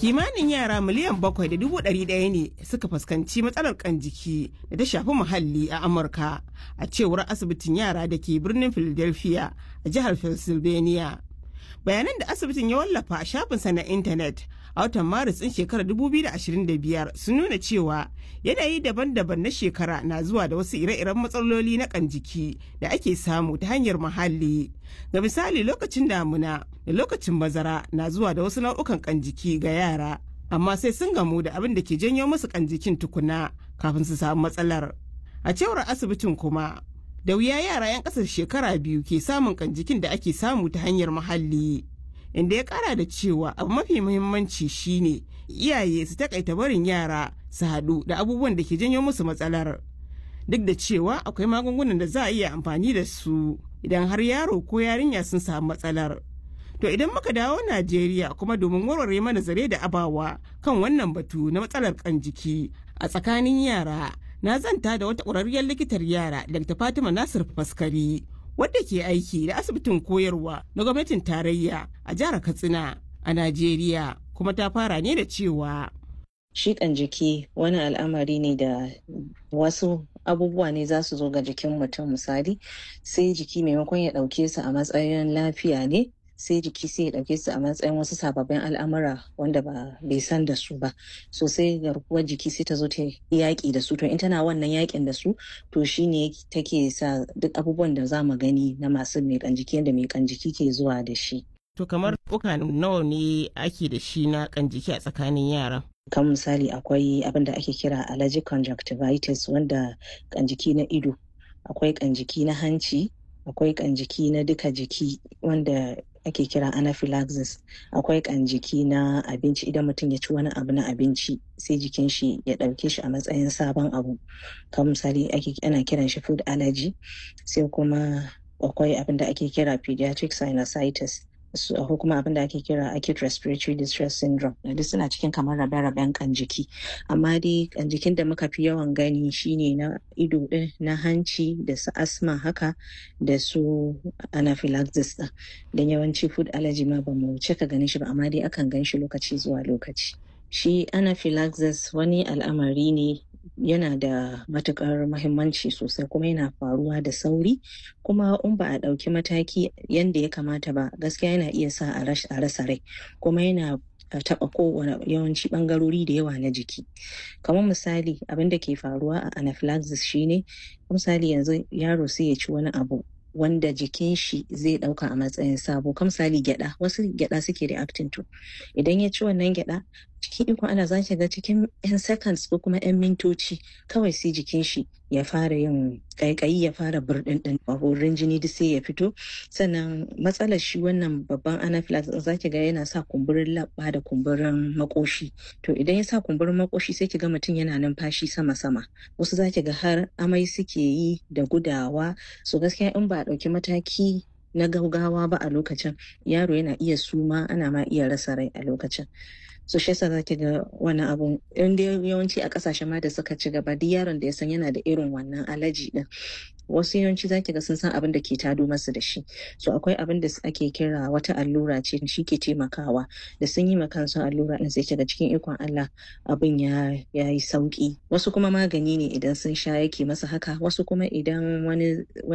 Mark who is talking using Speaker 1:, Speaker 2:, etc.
Speaker 1: kimanin yara miliyan bakwai da dubu ɗari ɗaya ne suka fuskanci matsalar kan jiki da ta shafi muhalli a amurka a cewar asibitin yara da ke birnin philadelphia a jihar pennsylvania bayanan da asibitin ya wallafa a shafinsa na intanet a watan maris ɗin shekarar 2025 sun nuna cewa yanayi daban-daban na shekara na zuwa da wasu ire-iren matsaloli na kan jiki da ake samu ta hanyar muhalli ga misali lokacin damuna da lokacin bazara na zuwa da wasu nau'ukan kan jiki ga yara amma sai sun gamu da abin da ke janyo musu kan jikin tukuna kafin su samu matsalar a cewar asibitin kuma da wuya yara 'yan ƙasar shekara biyu ke samun kan jikin da ake samu ta hanyar muhalli inda ya kara da cewa abu mafi muhimmanci shine iyaye su takaita barin yara su haɗu da abubuwan da ke janyo musu matsalar duk da cewa akwai magungunan da za a iya amfani da su idan har yaro ko yarinya sun samu matsalar to idan muka dawo najeriya kuma domin warware mana zare da abawa kan wannan batu na matsalar kan jiki a tsakanin yara na zanta da wata ƙwararriyar likitar yara dr fatima nasir faskari wadda ke aiki da asibitin koyarwa na gwamnatin tarayya a jihar katsina a najeriya kuma ta fara ne da cewa
Speaker 2: shiƙan jiki wani al'amari ne da wasu abubuwa ne za su zo ga jikin mutum misali sai jiki maimakon ya ɗauke su a matsayin lafiya ne sai jiki sai ya ɗauke su a matsayin wasu sababbin al'amura wanda ba bai san da su ba so sai garkuwar jiki sai ta zo ta yaƙi da su to in tana wannan yaƙin da su to shine take sa duk abubuwan da za mu gani na masu mai jiki yadda mai jiki ke zuwa da shi
Speaker 1: to kamar buka nawa ne ake da shi na kan jiki a tsakanin yara
Speaker 2: kan misali akwai abin da ake kira allergic conjunctivitis wanda kan jiki na ido akwai kan jiki na hanci akwai kan jiki na duka jiki wanda ake kira anaphylaxis akwai kan jiki na abinci idan mutum ya ci wani abu na abinci sai jikin shi ya ɗauke shi a matsayin sabon abu kan misali ana kiran shi food allergy sai kuma akwai abin da ake kira pediatric sinusitis ko kuma abin da ake kira acute respiratory distress syndrome duk suna cikin kamar rabe-raben kan jiki amma dai kan jikin da muka fi yawan gani shine na ido din na hanci da su asma haka da su anaphylaxis din don yawanci food allergy ma ba mu cika ganin shi ba amma dai akan gan shi lokaci zuwa lokaci shi anaphylaxis wani al'amari ne yana da matukar mahimmanci sosai kuma yana faruwa da sauri kuma in ba a ɗauki mataki yadda ya kamata ba gaskiya yana iya sa a rasa rai kuma yana taɓa kowane yawanci ɓangarori da yawa na jiki kamar misali abin da ke faruwa a anaphylaxis shine misali yanzu yaro sai ya ci wani abu wanda jikin shi zai dauka a matsayin sabo kam misali gyada wasu gyada suke reacting to idan ya ci wannan gyada cikin ikon ana za ga cikin yan seconds ko kuma yan mintoci kawai sai jikin shi ya fara yin kaikayi ya fara burdin din wurin jini duk sai ya fito sannan matsalar shi wannan babban anaphylaxis za ki ga yana sa kumburin labba da kumburin makoshi to idan ya sa kumburin makoshi sai ki ga mutum yana numfashi sama sama wasu za ki ga har amai suke yi da gudawa so gaskiya in ba a ɗauki mataki na gaugawa ba a lokacin yaro yana iya suma ana ma iya rasa rai a lokacin so shi yasa zaki ga wannan abun in dai yawanci a kasashen ma da suka ci gaba duk yaron da ya san yana da irin wannan alaji din wasu yawanci zaki ga sun san abin da ke tado masu da shi so akwai abin da ake kira wata allura ce shi ke taimakawa da sun yi kansu allura din sai kiga cikin ikon Allah abin ya yi sauki wasu kuma magani ne idan sun sha yake masa haka wasu kuma idan wani